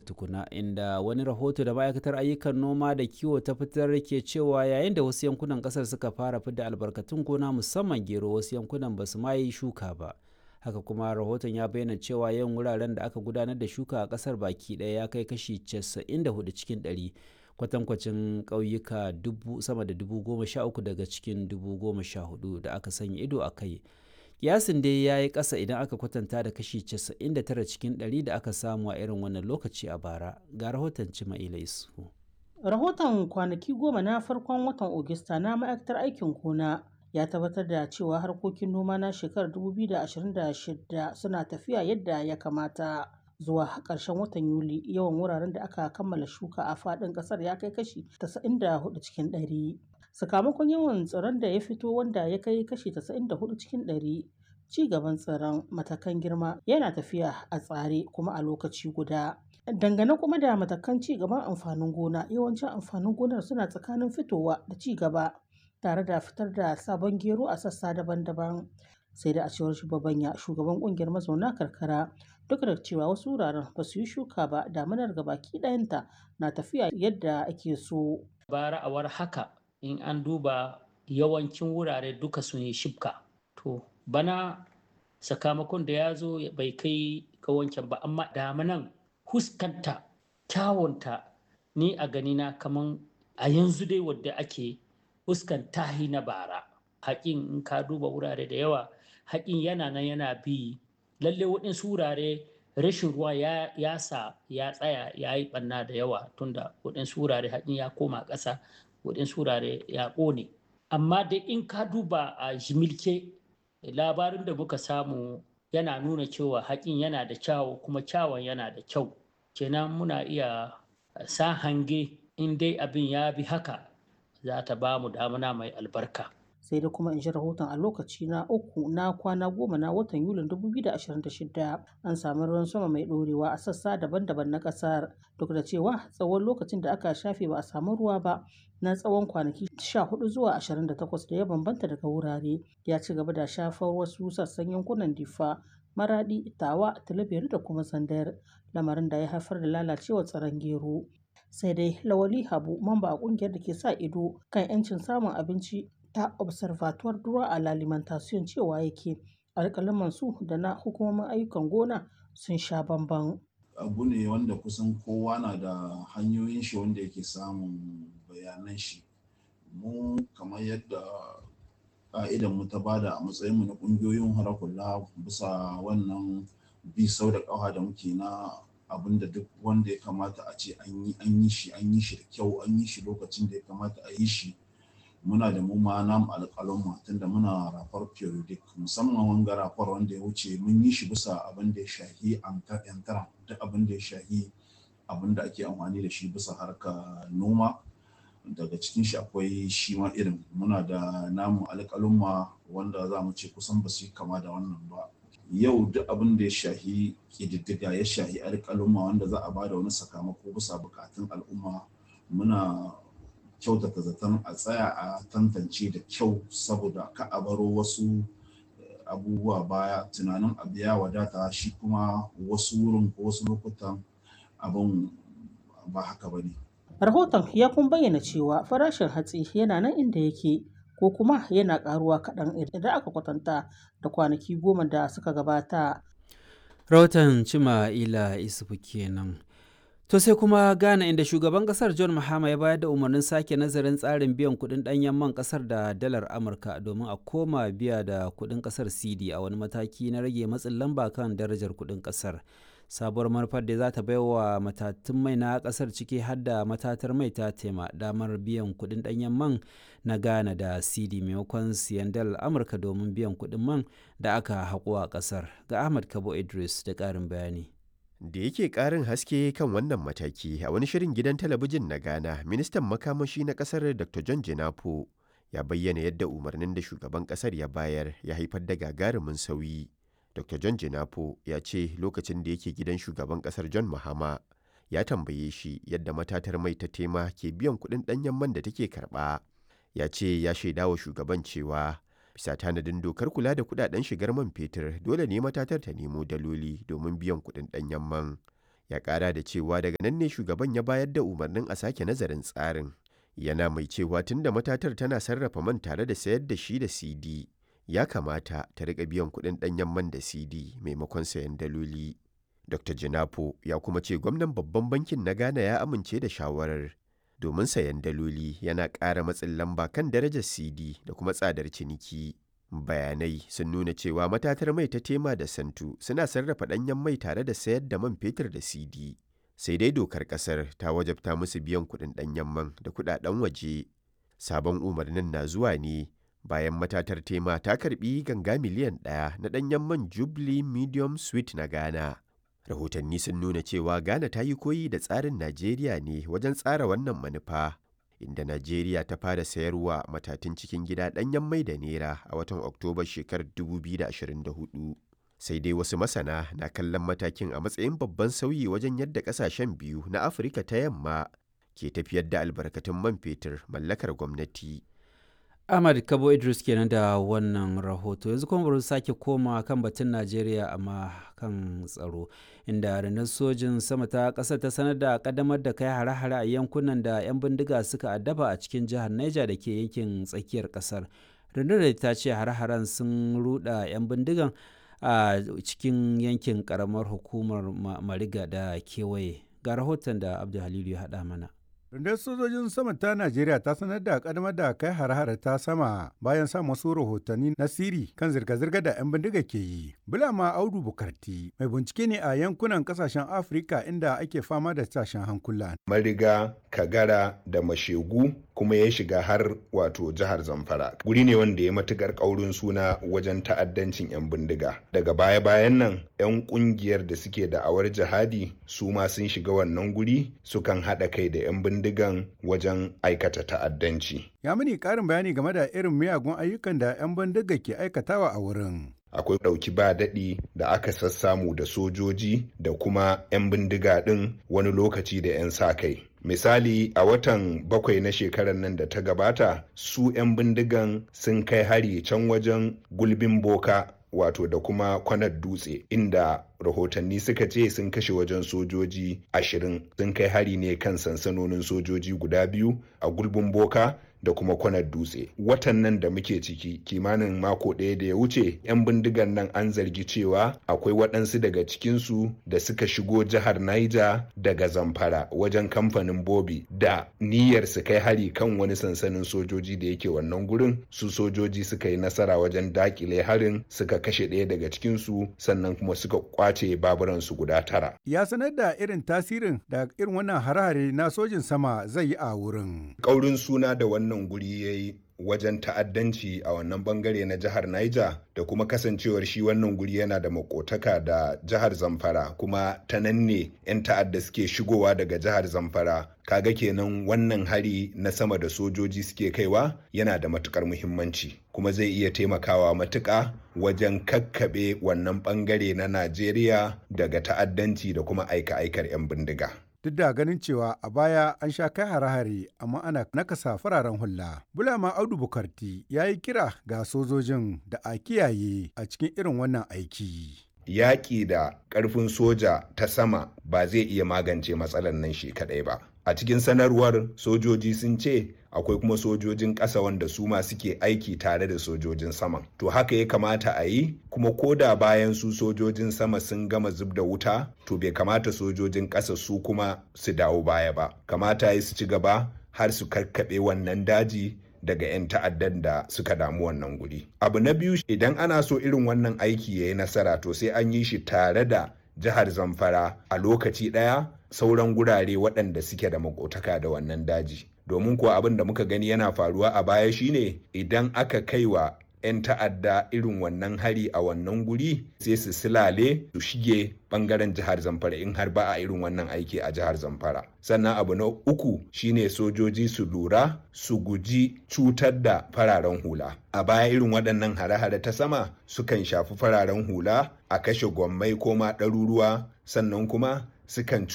tukuna inda wani rahoto da ma'aikatar ayyukan noma da kiwo ta fitar ke cewa yayin da wasu yankunan kasar suka fara fidda albarkatun gona musamman gero wasu yankunan ba su ma yi shuka ba haka kuma rahoton ya bayyana cewa yawan wuraren da aka gudanar da shuka a kasar baki ɗaya ya kai kashi 94 cikin 100 kwatankwacin ƙauyuka sama da dubu goma sha uku daga cikin dubu goma sha hudu da aka sanya ido a kai kiyasin dai ya yi ƙasa idan aka kwatanta da kashi 99 cikin 100 da aka samu a irin wannan lokaci a bara ga rahoton cima'ila isu rahoton kwanaki goma na farkon watan ogista na ma'aikatar aikin gona ya tabbatar da cewa harkokin noma na shekarar 2026 suna tafiya yadda ya kamata zuwa ƙarshen watan yuli yawan wuraren da aka kammala shuka a faɗin ƙasar ya kai kashi 94 cikin 100 sakamakon yawan tsiron da ya fito wanda ya kai kashi 94 cikin 100 ci gaban tsiron matakan girma yana tafiya a tsare kuma a lokaci guda dangane kuma da matakan ci gaban amfanin gona yawancin amfanin gonar suna tsakanin fitowa da ci gaba tare da fitar da sabon gero a sassa daban-daban sai da a cewar shugabanya shugaban kungiyar mazauna karkara duk da cewa wasu wuraren ba su yi shuka ba damanar gabaki ɗayanta na tafiya yadda ake so bara awar haka in an duba yawancin wurare duka sun yi shibka to bana sakamakon da ya zo bai kai ga wancan ba amma damanan huskanta kyawunta ni a ganina kaman a yanzu dai wadda ake huskan tahi na bara haƙin in ka duba wurare da yawa haƙin yana nan yana bi lalle waɗansu wurare rashin ruwa ya, ya sa ya tsaya ya yi ɓanna da yawa tunda waɗansu wurare haƙin ya koma ƙasa waɗansu wurare ya ƙone amma dai in ka duba a jimilke labarin da muka samu yana nuna cewa haƙin yana da kyawu kuma kyawun yana da kyau kenan muna iya sa hange in dai abin ya bi haka za ta ba mu damuna mai albarka sai da kuma in ji rahoton a lokaci na uku na kwana goma na watan yulin 2026 an samu ruwan sama mai ɗorewa a sassa daban-daban na ƙasar duk da cewa tsawon lokacin da aka shafe ba a samu ruwa ba na tsawon kwanaki 14 zuwa 28 da ya bambanta daga wurare ya ci gaba da shafar wasu sassan yankunan difa maradi tawa talabiyar da kuma sandar lamarin da ya haifar da lalacewar tsaron gero sai dai lawali habu mamba a kungiyar da ke sa ido kan 'yancin samun abinci ta observatoire droit à l'alimentation cewa yake alƙalaman su da na hukumomin ayyukan gona sun sha bamban. abu ne wanda kusan kowa na da hanyoyin shi wanda yake samun bayanan shi mu kamar yadda ka'idan mu ta bada a matsayin mu na ƙungiyoyin harakulla bisa wannan bi sau da ƙafa da muke na abin da duk wanda ya kamata a ce an yi an yi shi an yi shi da kyau an yi shi lokacin da ya kamata a yi shi muna da mu ma namu alƙalon tunda muna rafar periodic musamman wanga rafar wanda ya wuce mun yi shi bisa abin da ya shahi yantara duk abin da ya shahi abin da ake amfani da shi bisa harka noma daga cikin shi akwai shi ma irin muna da namu alƙalumma wanda za mu ce kusan ba su yi kama da wannan ba yau duk abin da ya shahi ƙididdiga ya shahi alƙalumma wanda za a ba da wani sakamako bisa buƙatun al'umma muna kyautata zaton a tsaya a tantance da kyau saboda ka a baro wasu abubuwa baya tunanin abu ya wadata shi kuma wasu wurin ko wasu lokutan abin ba haka ba ne. rahoton ya kun bayyana cewa farashin hatsi yana nan inda yake ko kuma yana karuwa kaɗan idan aka kwatanta da kwanaki goma da suka gabata. rahoton cima ila isufu kenan. To sai kuma Ghana inda shugaban kasar John Mahama ya bayar da umarnin sake nazarin tsarin biyan kuɗin ɗanyen man kasar da dalar Amurka domin a koma biya da kuɗin kasar CD a wani mataki na rage matsin lamba kan darajar kuɗin kasar. Sabuwar manufar da za ta bai wa matatun mai na kasar ciki har da matatar mai ta tema damar biyan kuɗin ɗanyen man na Ghana da CD maimakon siyan dalar Amurka domin biyan kuɗin man da aka haƙo a kasar. Ga Ahmad Kabo Idris da ƙarin bayani. da yake ƙarin haske kan wannan mataki a wani shirin gidan talabijin na ghana ministan makamashi na ƙasar dr john jinapo ya bayyana yadda umarnin da shugaban ƙasar ya bayar ya haifar da gagarumin sauyi dr john jinapo ya ce lokacin da yake gidan shugaban ƙasar john mahama ya tambaye shi yadda matatar mai ta tema ke biyan kuɗin ɗanyen man da take karɓa ya ce ya shaidawa shugaban cewa bisa tanadin dokar kula da kudaden shigar man fetur dole ne matatar ta nemo daloli domin biyan kudin danyen man ya ƙara da cewa daga nan ne shugaban ya bayar da umarnin a sake nazarin tsarin yana mai cewa tun da matatar tana sarrafa man tare da sayar da shi da cd ya kamata ta riƙa biyan kuɗin ɗanyen man da cd maimakon sayan daloli dr jinapo ya kuma ce gwamnan babban bankin na ghana ya amince da shawarar domin sayan daloli yana ƙara matsin lamba kan darajar cd da kuma tsadar ciniki bayanai sun nuna cewa matatar mai ta tema da santu suna sarrafa ɗanyen mai tare da sayar da man fetur da cd sai dai dokar ƙasar ta wajabta musu biyan kuɗin ɗanyen man da kuɗaɗen waje sabon umarnin na zuwa ne bayan matatar tema ta karbi ganga miliyan ɗaya na ɗanyen man jubilee medium sweet na ghana rahotanni sun nuna cewa ghana ta yi koyi da tsarin najeriya ne wajen tsara wannan manufa inda najeriya ta fara sayarwa matatun cikin gida ɗanyen mai da nera a watan oktoba shekarar 2024 sai dai wasu masana na kallon matakin a matsayin babban sauyi wajen yadda ƙasashen biyu na afirka ta yamma ke tafiyar da albarkatun man fetur mallakar gwamnati Ahmad Kabo Idris kenan da wannan rahoto yanzu kuma bari sake koma kan batun Najeriya amma kan tsaro inda rundunar sojin sama ta ƙasar ta sanar da ƙaddamar da kai hare-hare a yankunan da 'yan bindiga suka addaba a cikin jihar Niger da ke yankin tsakiyar ƙasar. Rundunar ta ce hare-haren sun ruda 'yan bindigan a cikin yankin ƙaramar hukumar Mariga da kewaye. Ga rahoton da Abdul Halilu ya haɗa mana. Rundunar sojojin sama ta Najeriya ta sanar da kadamar da kai hare-hare ta sama bayan samun wasu rahotanni na siri kan zirga-zirga da 'yan bindiga ke yi. Bulama Audu Bukarti mai bincike ne a yankunan kasashen Afirka inda ake fama da tashin hankula. Mariga, Kagara da Mashegu kuma ya shiga har wato jihar Zamfara. Guri ne wanda ya matukar ƙaurin suna wajen ta'addancin 'yan bindiga. Daga baya-bayan nan 'yan ƙungiyar da suke da'awar jihadi su ma sun shiga wannan guri sukan haɗa kai da 'yan bindigan wajen aikata ta'addanci. Ya mini ƙarin bayani game da irin miyagun ayyukan da 'yan bindiga ke aikatawa a wurin. akwai ɗauki ba daɗi da aka sassamu da sojoji da kuma 'yan bindiga ɗin wani lokaci da 'yan sa kai misali a watan bakwai na shekarar nan da ta gabata su 'yan bindigan sun kai hari can wajen gulbin boka wato da kuma kwanar dutse inda rahotanni suka ce sun kashe wajen sojoji ashirin sun kai hari ne kan sansanonin sojoji guda biyu a gulbin boka da kuma kwanar dutse watan nan da muke ciki kimanin mako ɗaya da ya wuce 'yan bindigan nan an zargi cewa akwai waɗansu daga cikinsu da suka shigo jihar niger daga zamfara wajen kamfanin bobi da niyyar su kai hari kan wani sansanin sojoji da yake wannan gurin su sojoji suka yi nasara wajen dakile harin suka kashe ɗaya daga cikinsu sannan kuma suka kwace baburansu guda tara Ya sanar da irin tasirin da irin wannan hare-hare na sojin sama zai yi a wurin. ƙaurin suna da wannan guri ya yi wajen ta'addanci a wannan bangare na jihar Niger da kuma kasancewar shi wannan guri yana da makotaka da jihar Zamfara kuma ta nan ne 'yan ta'adda suke shigowa daga jihar Zamfara kaga kenan wannan hari na sama da sojoji suke kaiwa yana da matukar muhimmanci kuma zai iya taimakawa matuƙa wajen kakkaɓe wannan bangare na Najeriya daga ta'addanci da kuma aika-aikar 'yan bindiga. Duk da ganin cewa a baya an sha kai hare-hare amma ana nakasa fararen hula. Bulama Audu Bukarti ya yi kira ga sojojin da a kiyaye a cikin irin wannan aiki. Yaƙi da ƙarfin soja ta sama ba zai iya magance matsalar nan shi kaɗai ba. A cikin sanarwar sojoji sun ce akwai kuma sojojin ƙasa wanda su ma suke aiki tare da sojojin saman. To haka ya kamata a yi kuma ko da bayan su sojojin sama sun gama zub da wuta to bai kamata sojojin ƙasa su kuma su dawo baya ba. Kamata ya su ci gaba har su karkaɓe wannan daji daga 'yan ta'addan da suka damu wannan guri. Abu na biyu idan ana so irin wannan aiki ya yi nasara to sai an yi shi tare da jihar Zamfara a lokaci ɗaya sauran gurare waɗanda suke da makotaka da wannan daji. Domin kuwa abin da muka gani yana faruwa a baya shine idan aka kaiwa 'yan ta'adda irin wannan hari a wannan guri sai su silale su shige bangaren jihar zamfara in har ba a irin wannan aiki a jihar zamfara sannan abu na uku shine sojoji su lura su guji cutar da fararen hula a baya irin waɗannan hare-hare ta sama sukan shafi fararen hula a kashe gwammai ko ma ɗaruruwa sannan kuma sukan